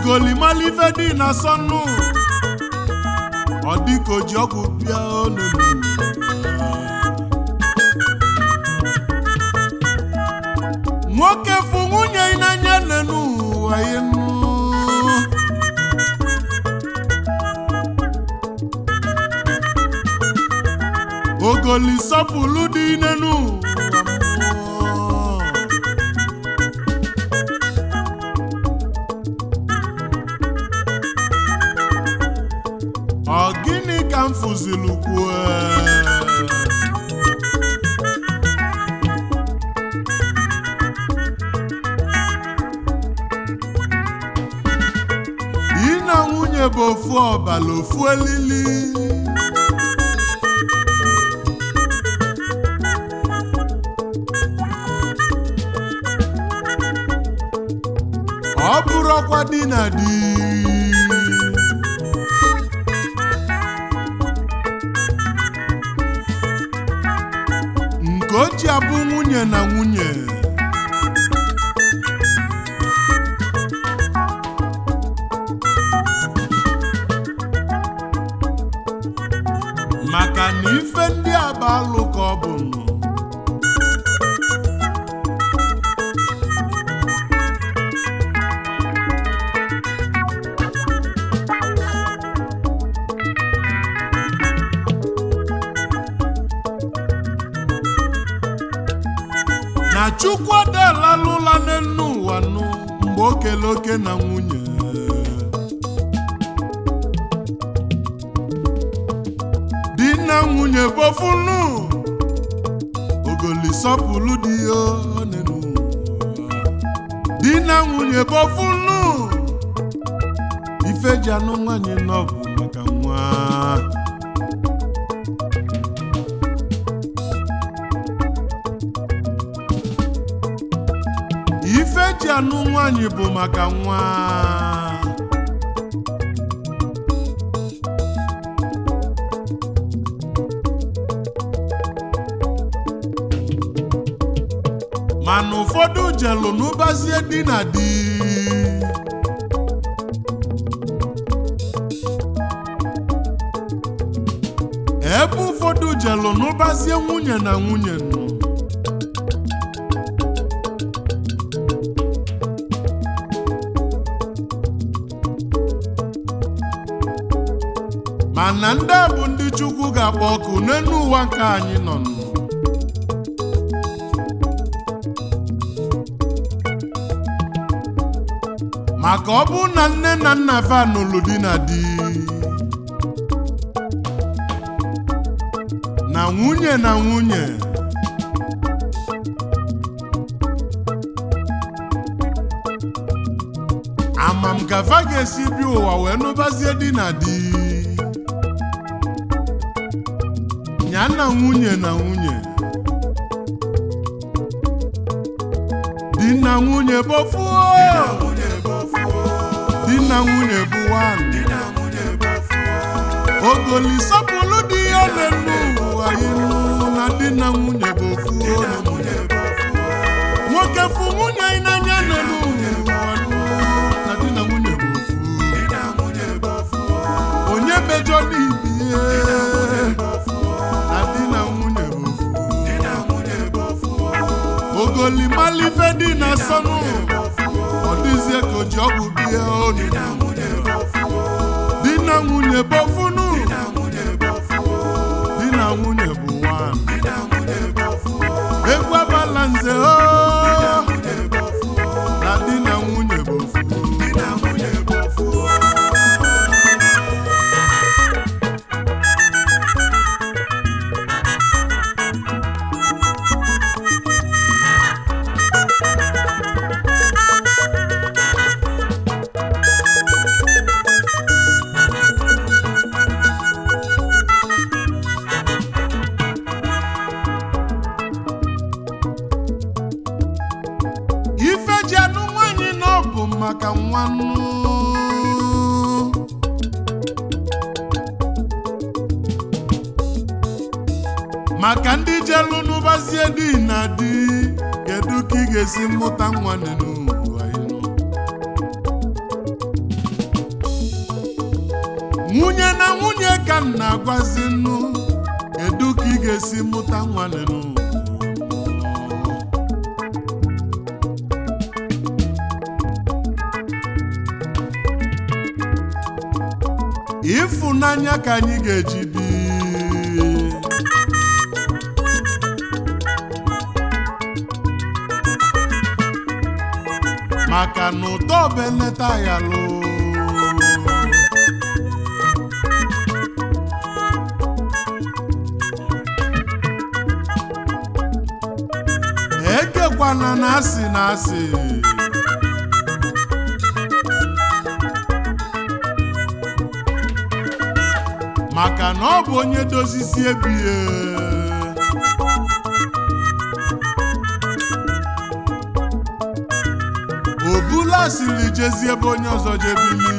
ogolimala ife dị na sọnụ ọ dịka o ji ọgwụ bịa onunu nwoke fụ nwunye ya n'anya n'enu ụwa enu ogoli sọpụlụ dị n'enu ụwa mmụọ. ọ gịnị ka m fụzilu kwuo di na nwunye bụ ofu ọbala ofu elili ọ bụrụkwa di na di nke o ji abụ nwunye na nwunye maka na ife ndị a bụ alụ ka ọ bụ nụ na chukwu adalalụla n'enu ụwa nụ mgbe o kele oke na nwunye di na nwunye bofunu ogoli sọpụlụ di ya n'enu ụwa di na nwunye bofunu ife ji anụ nwanyị nọ bụ maka nwa ife ji anụ nwanyị bụ maka nwa mana ụfọdụ jelu n'ụbazie di na di ebe ụfọdụ jelu n'ụbazie nwunye na nwunye nọ mana ndị a bụ ndị chukwu ga-akpọ ọkụ n'elu ụwa nke anyị nọ nụ. maka ọ bụ na nne na nna fa nụlụ di na di na nwunye na nwunye amam ka fa ga-esi bi ụwa wee nụbazie di na di ya na nwunye na nwunye di na nwunye bofuo di na nwunye bụ nwanyị ogoli sọpụlụ di ya n'elu ụwa ilu na di na nwunye bụ ofuo nwoke fụ nwunye ya n'anya n'elu ụwa nụ, na di na nwunye bụ ofu onye mejọ n'ibie na di na nwunye bụ ofu ogoli malife dị na sọnụ ọ dịzie ka o ji ọgwụ bie onu di na nwunye bofunu di na nwunye bụ nwanyị egwu abala nze o na di na nwunye bụ ofu ife ji anụ nwanyị na ọ bụ maka nwannu maka ndị jelu n'ụbazie di na di kedu ka ị ga-esi mụta nwanne n'ụwa ịnụ nwunye na nwunye ka m na-agwazi nnu kedu ka ị ga-esi mụta nwanne nụ ịfụnanya ka anyị ga-eji bi maka na ụtọ beleta ya lụ ekekwana na asị na asị maka na ọ bụ onye dozisi ebie obula siri jezi ebe onye ọzọ jebili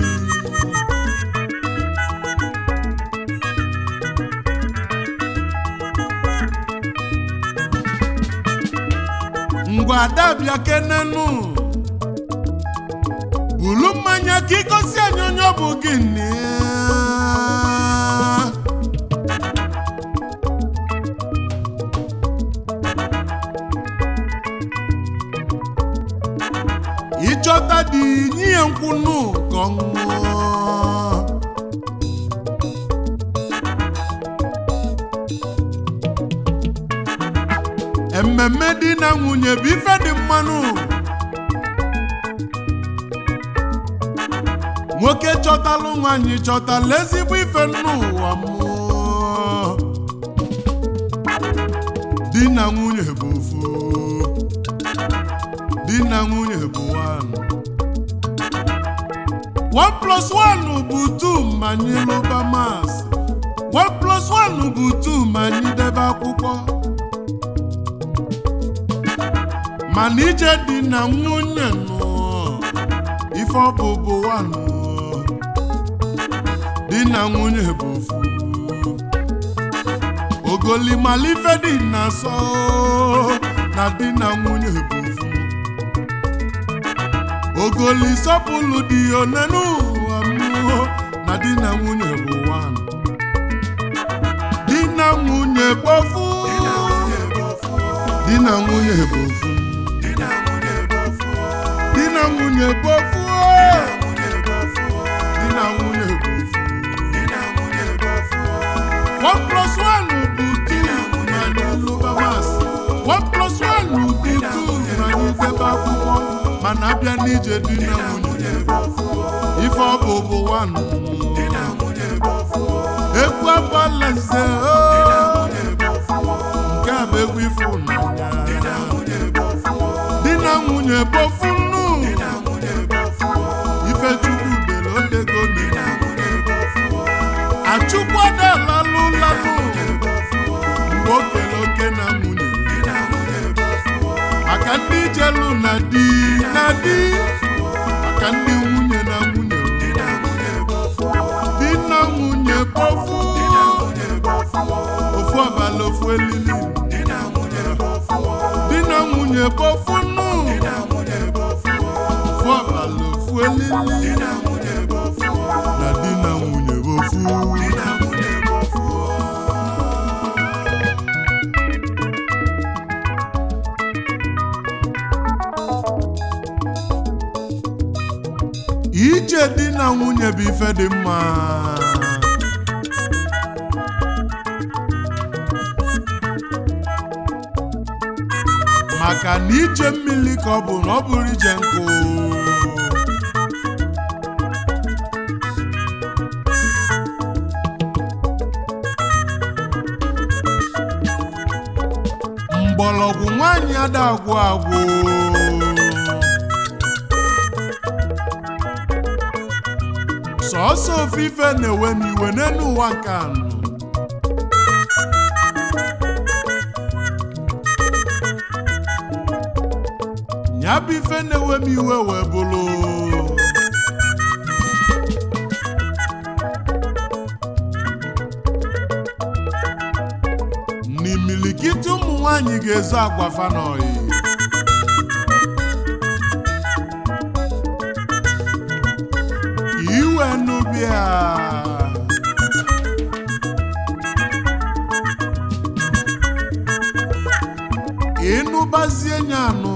ngwa adabịa kenenu bulu mmanya ka ịgosi anyị onye ọ bụ gị nne ịchọta dị nye ya nkwụnụ ka ọ ṅụọ mmemme di na nwunye bụ ife dị mmanụ nwoke chọtalụ nwaanyị chọtala ezigbo ife n'ụwa mmụọ di na nwunye bụ ofu di na nwunye bụ one one plus one bụ two ma anyị lụba mas one plus one bụ two ma anyị debe akwụkwọ mana ije dị na nwunye nọ ife ọ bụ bụ nwanụ di na nwunye bụ ofu ogolimala ife dị na sọ na di na nwunye bụ ofu ogoli sọpụlụ dị one n'ụwa mmụọ na di na nwunye bụ nwanụ di na nwunye bụ ofu di na nwunye bụ ofu di na nwunye bụ ofu di na nwunye bụ ofu one plus one bụ two na anyị lụba mas one plus one bụ two na anyị debe akwụkwọ mana abịa n'ije di na nwunye ife ọ bụ bụ one egwu agbala nze o nke a bụ egwu ịfụnanya di na nwunye bofu nnu ifechukwu dere odego achukwu adalalụ lalụ mgbe o kele oke na nwunye maka ndị jelu na di na di maka ndị nwunye na nwunye di na nwunye bofu ofu abalị ofu elili di na nwunye bofu nnu ofu abalị ofu elili na di na nwunye bofu ije di na nwunye bụ ife dị mma maka na ije mmiri ka ọ bụ na ọ bụrụ ije nkụ mgbọrọgwụ nwaanyị ada agwụ agwụ sọọsọ ofufe na-ewe m iwe n'elu ụwa nke anọ ya bụ ife na-ewe m iwe wee bụrụ n'imilikiti ụmụ nwanyị ga-ezo agwa fanọyi iwe nubia ịgbazie nya anụ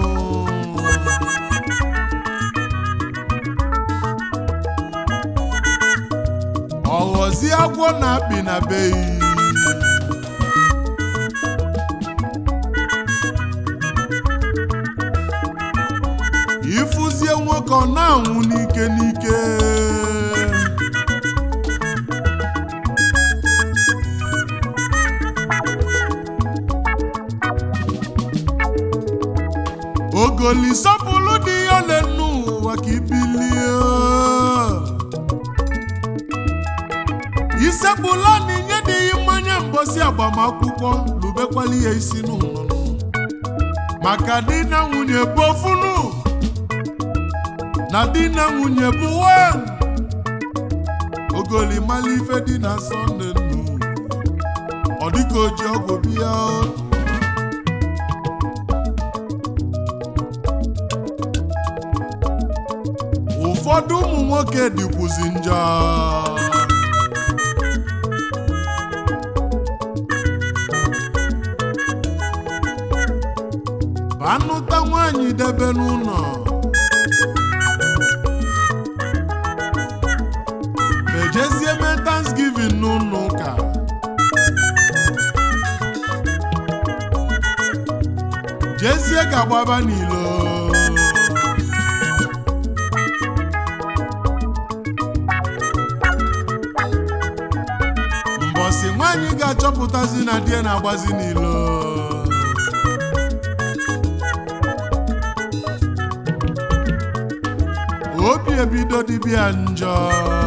ọghọzie agwọ na-akpị na beyi ịfụzie nwoke ọ na-anwụ n'ike n'ike ogoli sọpụlụ dị ya ole n'ụwa ka ibilie isekpụla na inye dị ya mmanya mbosi agbamakwụkwọ lubekwala ya isi n'ụlọ maka di na nwunye bụ ofunu na di na nwunye bụ wen ogoli mala ife dị na sọnde nnu ọ dịka oji ọgwụ bịa ụfọdụ ụmụ nwoke dịkwuzi njọ banụta nwaanyị debe n'ụlọ mejezie mee Thanksgiving n'ụlọ ụka jezie ga-agbaba n'ilo mbọsị nwaanyị ga-achọpụtazi na di ya na-agbazi n'ilo obi ebido dibịa njọ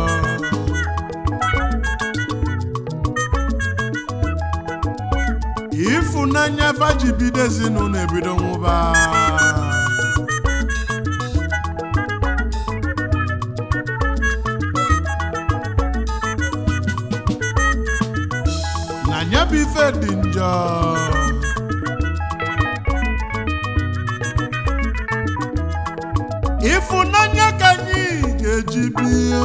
ịfụnanya faji bido ezinụlọ ebido nwụba na nya bụ ife dị njọ ịfụnanya ka anyị ga-eji bie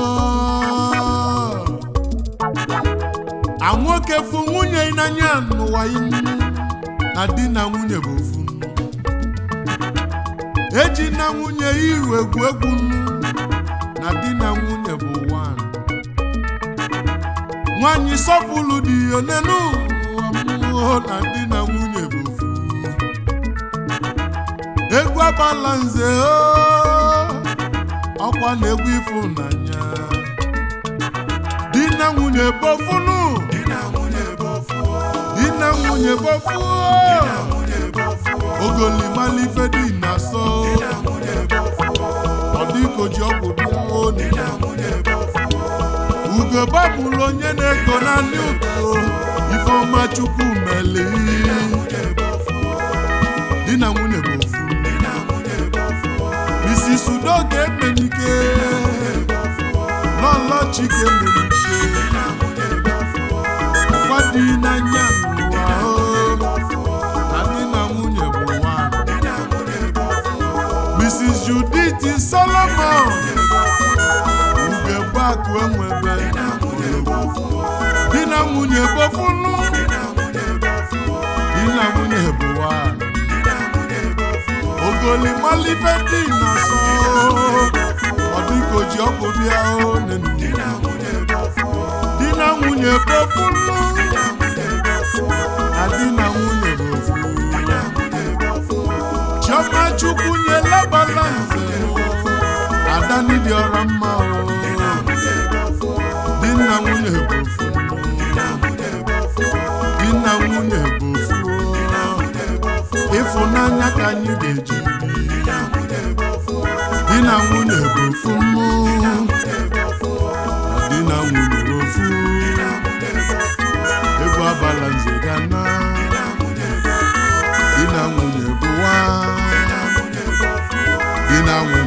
a nwoke fụ nwunye n'anya n'ụwa inu na di na nwunye bụ ofu nnu eji na nwunye iru egwu egwu nnu na di na nwunye bụ wan nwanyị sọpụlụ dị onenu ụwa mmụọ na di na nwunye bụ ofu egwu agbala nze oo, ọkwa na egwu ịfụnanya di na nwunye bofunu di na nwunye bofu ogoli malife dị na so ọ dịka oji ọgwụ bịa oni ugo gbapụrụ onye na-ego naanị ụtọ ifeọma chukwu meli di na nwunye bụ ofu isi sudo ga-emenike lọlọ chike menike gwa dị n'anya n'ụwa o na di na nwunye bụ nwa Mrs. Judith Solomon ugegbe akụ enwebe di na nwunye bofunu di na nwunye bụ nwa ogoli malife dị na so ọ dịka oji ọkụ bịa o nenu di na nwunye bofunu na di na nwunye bụ ofu chiọma chukwu nyela balanse ada n'ịdị ọra mma o di na nwunye bụ ofu di na nwunye bụ ofu ịfụnanya ka anyị ga-eji bi di na nwunye bụ ofu mmụ di na nwunye bụ ofu egwu abala nze ga na di na nwunye bụ nwa di na nwunye